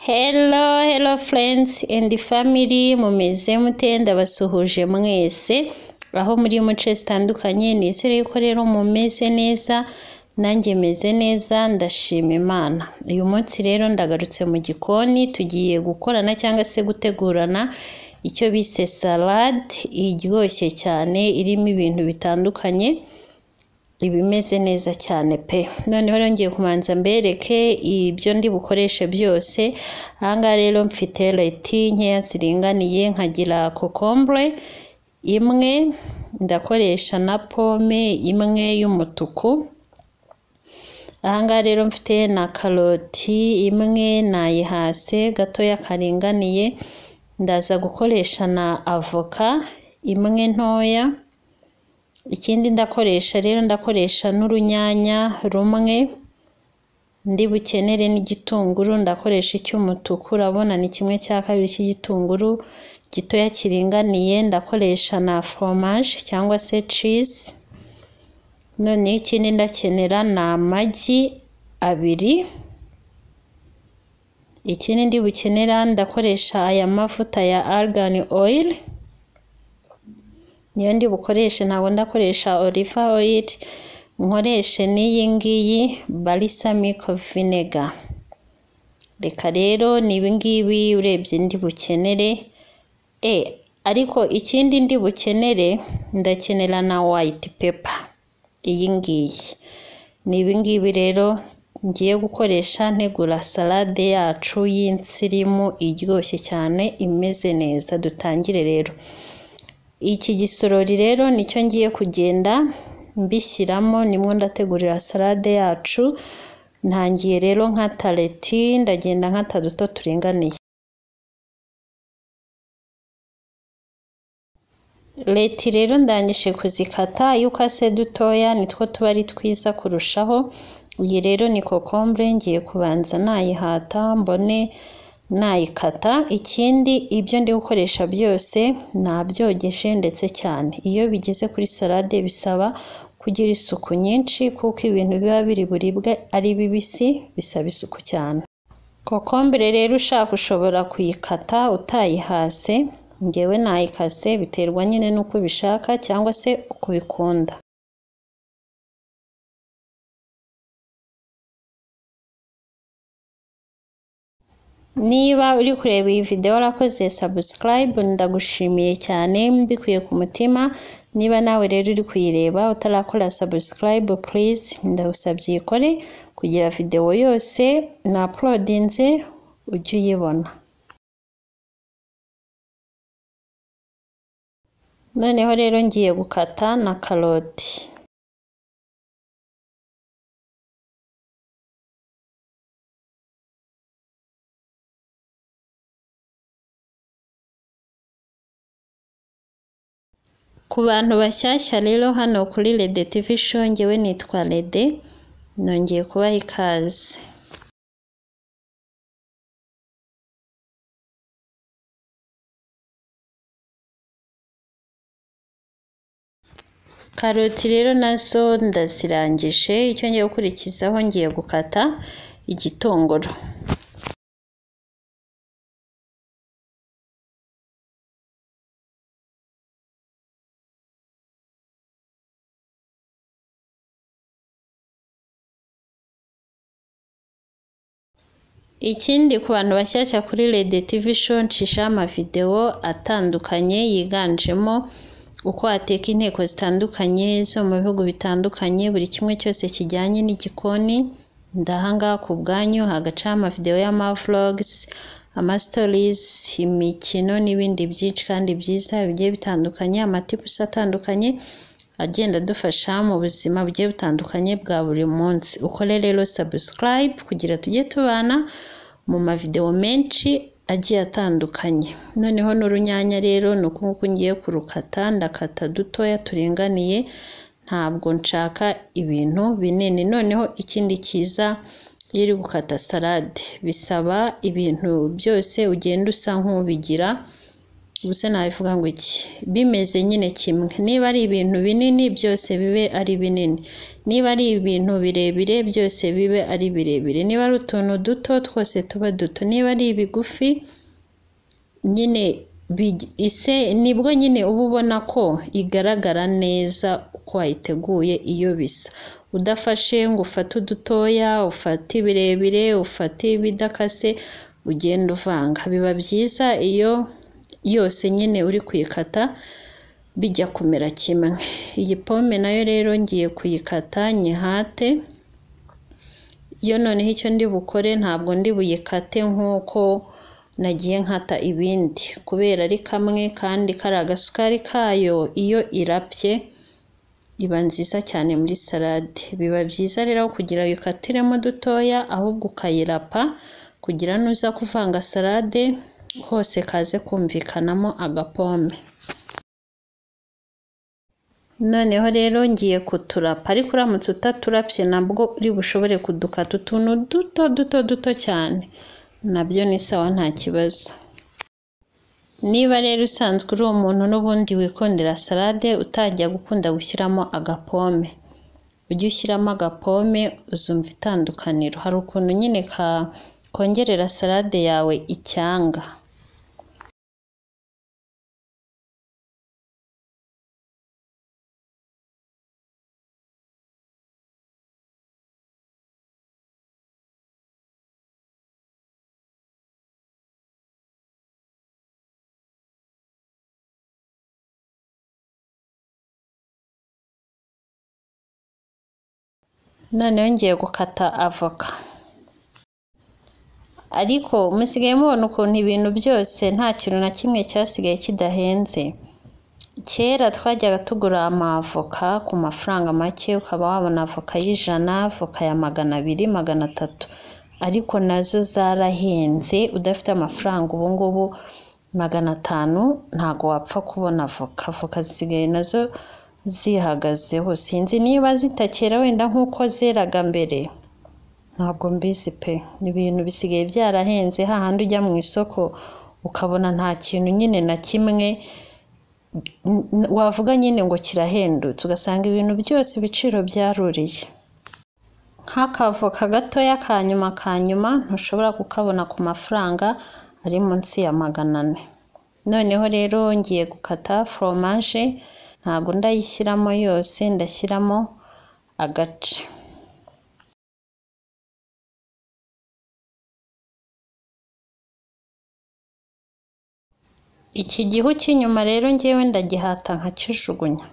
Hello, hello friends and family, mumeze mute ndabasuhuje mwese, aho muri mu nce zitandukanye, nizere yuko rero mumeze neza, nanjye meze neza, ndashima Imana. Uyu munsi rero ndagarutse mu gikoni, tugiye gukorana cyangwa se gutegurana icyo bise salade iryoshye cyane, irimo ibintu bitandukanye, iba imeze neza cyane pe noneho rero ngiye kubanza mbereke ibyo ndi bukoreshe byose aha ngaha rero mfite leti nkeya ziringaniye nkagira kokombure imwe ndakoresha na pome imwe y'umutuku aha ngaha rero mfite na karoti imwe nayihase gatoya karinganiye ndaza gukoresha na avoka imwe ntoya ikindi ndakoresha rero ndakoresha n'urunyanya rumwe ndi bukenere n'igitunguru ndakoresha icy'umutuku urabona ni kimwe cya kabiri cy'igitunguru gitoya kiringaniye ndakoresha na foromaje cyangwa se cizi noneho ikindi ndakenera ni amagi abiri ikindi ndi bukenera ndakoresha aya mavuta ya argani oyili niyo ndi bukoreshe ntabwo ndakoresha oliva oyili nkoreshe n'iyi ngiyi barisamiko vinega reka rero ni ibi ngibi urebye ndi bukenere e ariko ikindi ndi bukenere ndakenera na wayiti pepa iyi ngiyi ni ibi ngibi rero ngiye gukoresha ntegura salade yacu y'insirimu iryoshye cyane imeze neza dutangire rero iki gisorori rero nicyo ngiye kugenda mbishyiramo nimwo ndategurira salade yacu ntangiye rero nkata leti ndagenda nkata duto turinganiye leti rero ndangije kuzikata iyo ukase dutoya nitwo tuba ari twiza kurushaho iyi rero ni kokombure ngiye kubanza nayihata mbone nayikata ikindi ibyo ndi gukoresha byose nabyogeje ndetse cyane iyo bigeze kuri salade bisaba kugira isuku nyinshi kuko ibintu biba biri buribwe ari bibisi bisaba isuku cyane kokombure rero ushaka ushobora kuyikata utayihase ngewe nayikase biterwa nyine n'uko ubishaka cyangwa se uko ubikunda niba uri kureba iyi videwo warakoze sabusikarayibu ndagushimiye cyane mbikuye ku mutima niba nawe rero uri kuyireba utarakora sabusikarayibu purize ndagusabye uyikore kugira videwo yose na porodinze ujye uyibona noneho rero ngiye gukata na karoti ku bantu bashyashya rero hano kuri rede tivi show ngewe nitwa rede nongeye kubaha ikaze karoti rero nazo ndazirangije icyo ngiye gukurikizaho ngiye gukata igitunguru ikindi ku bantu bashyashya kuri rede tivi show nshishaho amavidewo atandukanye yiganjemo uko wateka inteko zitandukanye zo mu bihugu bitandukanye buri kimwe cyose kijyanye n'igikoni ndahangaha ku bwanyu hagacaho amavidewo y'amavlogisi amasitorizi imikino n'ibindi byinshi kandi byiza bigiye bitandukanye amatipusi atandukanye agenda adufasha mu buzima bugiye butandukanye bwa buri munsi ukore rero sabusikarayibu kugira tujye tubana mu mavidewo menshi agiye atandukanye noneho n'urunyanya rero ni uku nguku ngiye kurukata ndakata dutoya turinganiye ntabwo nshaka ibintu binini noneho ikindi cyiza iyo uri gukata salade bisaba ibintu byose ugenda usa nk'ubigira ubuse nabivuga ngo iki bimeze nyine kimwe niba ari ibintu binini byose bibe ari binini niba ari ibintu birebire byose bibe ari birebire niba ari utuntu duto twose tuba duto niba ari ibigufi nyine bigi- ise nibwo nyine uba ubona ko igaragara neza uko wayiteguye iyo bisa udafashe ngo ufate udutoya ufate ibirebire ufate ibidakase ugenda uvanga biba byiza iyo yose nyine uri kuyikata bijya kumera kimwe iyi pome nayo rero ngiye kuyikata nyihate yo noneho icyo ndi bukore ntabwo ndi buyikate nk'uko nagiye nkata ibindi kubera ari kamwe kandi kariya gasukari kayo iyo irapye iba nziza cyane muri salade biba byiza rero aho kugira uyikatiremo dutoya ahubwo ukayirapa kugira nuza kuvanga salade hose kaze kumvikanamo agapome noneho rero ngiye kuturapa ariko uramutse utaturapye nabwo uri bushobore kudukata utuntu duto duto duto cyane nabyo ni sawa nta kibazo niba rero usanzwe uri umuntu n'ubundi wikundira salade utajya gukunda gushyiramo agapome ujye ushyiramo agapome uzumva itandukaniro hari ukuntu nyine ka kongerera salade yawe icyanga noneho ngiye gukata avoka ariko musigaye mubona ukuntu ibintu byose nta kintu na kimwe cyasigaye kidahenze kera twajyaga tugura amavoka ku mafaranga make ukaba wabona avoka y'ijana avoka ya magana abiri magana atatu ariko nazo zarahenze udafite amafaranga ubu ngubu magana atanu ntabwo wapfa kubona avoka avoka zisigaye nazo zihagazeho sinzi niba zitakera wenda nk'uko zeraga mbere ntabwo mbizi pe ibintu bisigaye byarahenze hahandi ujya mu isoko ukabona nta kintu nyine na kimwe n- wavuga nyine ngo kirahendutse ugasanga ibintu byose ibiciro byaruriye nk'akavoka gatoya ka nyuma ka nyuma ntushobora kukabona ku mafaranga ari munsi ya magana ane noneho rero ngiye gukata foromaje ntabwo ndayishyiramo yose ndashyiramo agace iki gihu cy'inyuma rero ngewe ndagihata nkakijugunya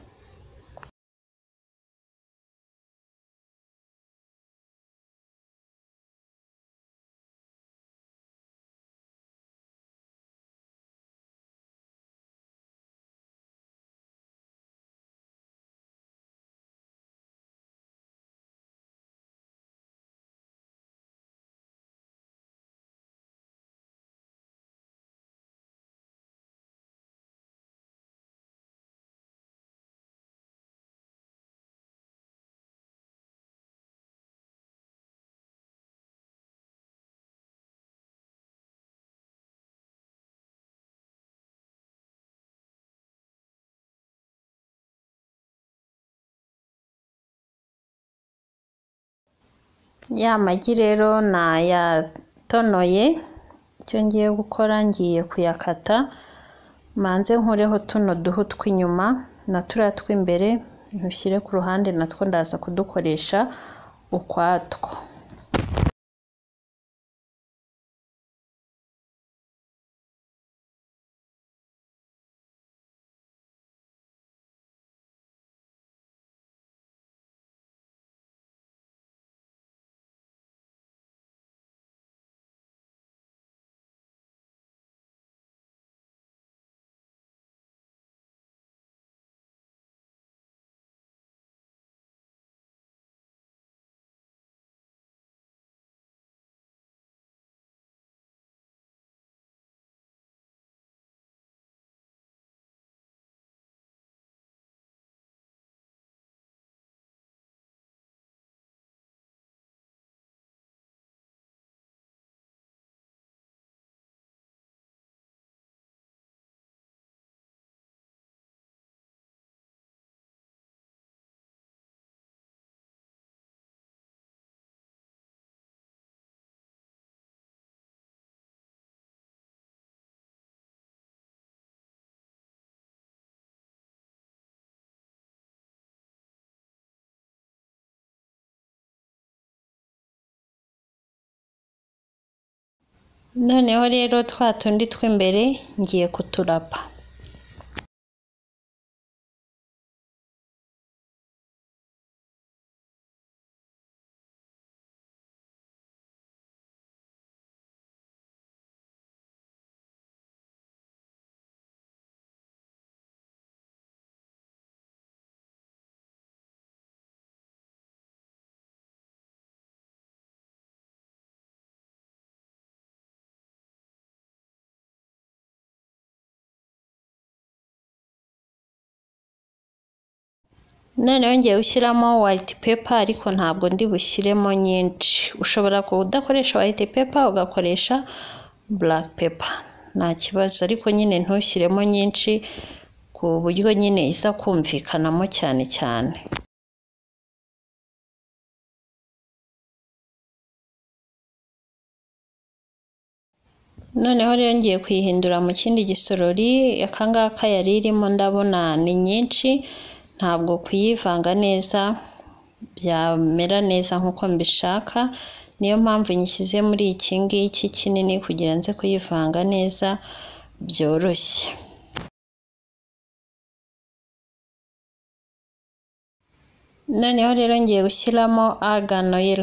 ya magi rero nayatonoye icyo ngiye gukora ngiye kuyakata manze nkureho tuno duhu tw'inyuma na turiya tw'imbere ntushyire ku ruhande natwo ndaza kudukoresha ukwatwo noneho rero twa tundi tw'imbere ngiye kuturapa noneho ngiye gushyiramo white paper ariko ntabwo ndi bushyiremo nyinshi ushobora kudakoresha white paper ugakoresha black paper nta kibazo ariko nyine ntushyiremo nyinshi ku buryo nyine iza kumvikanamo cyane cyane noneho rero ngiye kuyihindura mu kindi gisorori akangaka yari irimo ndabona ni nyinshi ntabwo kuyivanga neza byamera neza nk'uko mbishaka niyo mpamvu nyishyize muri iki ngiki kinini kugira nze kuyivanga neza byoroshye noneho rero ngiye gushyiramo argan oil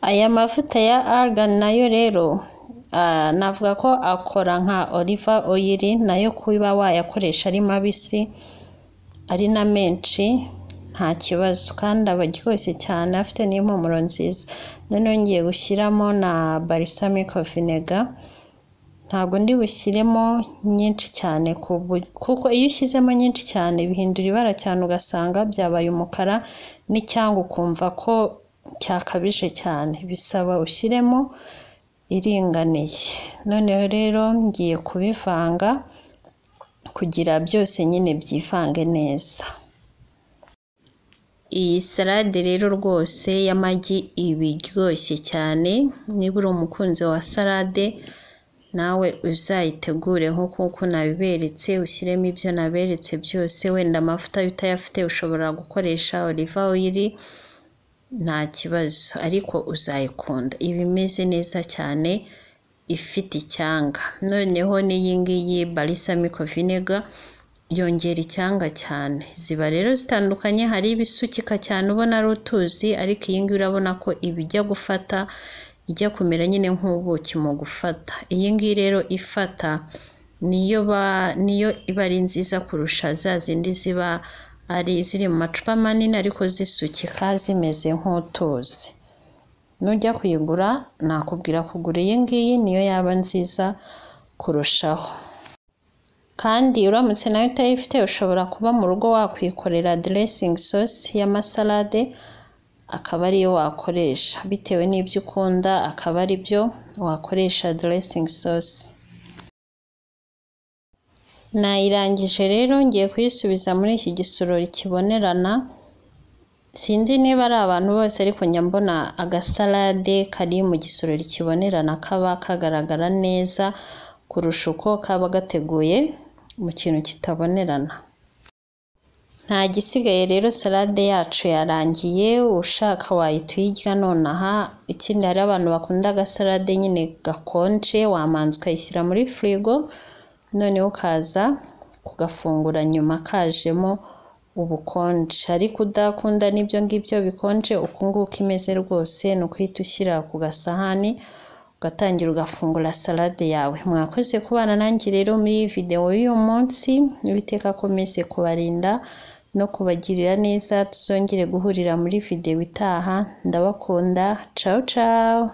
aya mavuta ya argan nayo rero navuga ko akora nka oliva oyiri nayo kuba wayakoresha ari mabisi ari na menshi nta kibazo kandi aba aryoshye cyane afite n'impumuro nziza noneho ngiye gushyiramo na balsamic vinega ntabwo ndi bushyiremo nyinshi cyane kuko iyo ushyizemo nyinshi cyane bihindura ibara cyane ugasanga byabaye umukara n'icyangwa ukumva ko cyakabije cyane bisaba ushyiremo iringaniye noneho rero ngiye kubivanga kugira byose nyine byivange neza iyi salade rero rwose y'amagi iba iryoshye cyane niba uri umukunzi wa salade nawe uzayitegure nk'uko nabiberetse ushyiremo ibyo naberetse byose wenda amavuta utayafite ushobora gukoresha oliva oyiri nta kibazo ariko uzayikunda iba imeze neza cyane ifite icyanga noneho n'iyi ngiyi barisamiko vinega yongera icyanga cyane ziba rero zitandukanye hari ibisukika cyane ubona ari utuzi ariko iyi ngiyi urabona ko iba ijya gufata ijya kumera nyine nk'ubuki mu gufata iyi ngiyi rero ifata niyo niyo iba ari nziza kurusha za zindi ziba ari iziri mu macupa manini ariko zisukika zimeze nk'utuzi nujya kuyigura nakubwira kugura iyi ngiyi niyo yaba nziza kurushaho kandi uramutse nayo utayifite ushobora kuba mu rugo wakwikorera diresingi sosi y'amasalade akaba ariyo wakoresha bitewe n'ibyo ukunda akaba ari byo wakoresha diresingi sosi nayirangije rero ngiye kuyisubiza muri iki gisorori kibonerana sinzi niba ari abantu bose ariko njya mbona agasalade kari mu gisorori kibonerana kaba kagaragara neza kurusha uko kaba gateguye mu kintu kitabonerana nta gisigaye rero salade yacu yarangiye ushaka wahita uyirya nonaha ikindi hari abantu bakunda agasalade nyine gakonje wamanza ukayishyira muri firigo noneho ukaza kugafungura nyuma kajemo ubukonje ariko udakunda n'ibyo ngibyo bikonje ukunguka imeze rwose ni ukuhita ushyira ku gasahani ugatangira ugafungura salade yawe mwakoze kubana nanjye rero muri iyi videwo y'uyu munsi n'ibiteka akomeze kubarinda no kubagirira neza tuzongere guhurira muri videwo itaha ndabakunda cawu cawu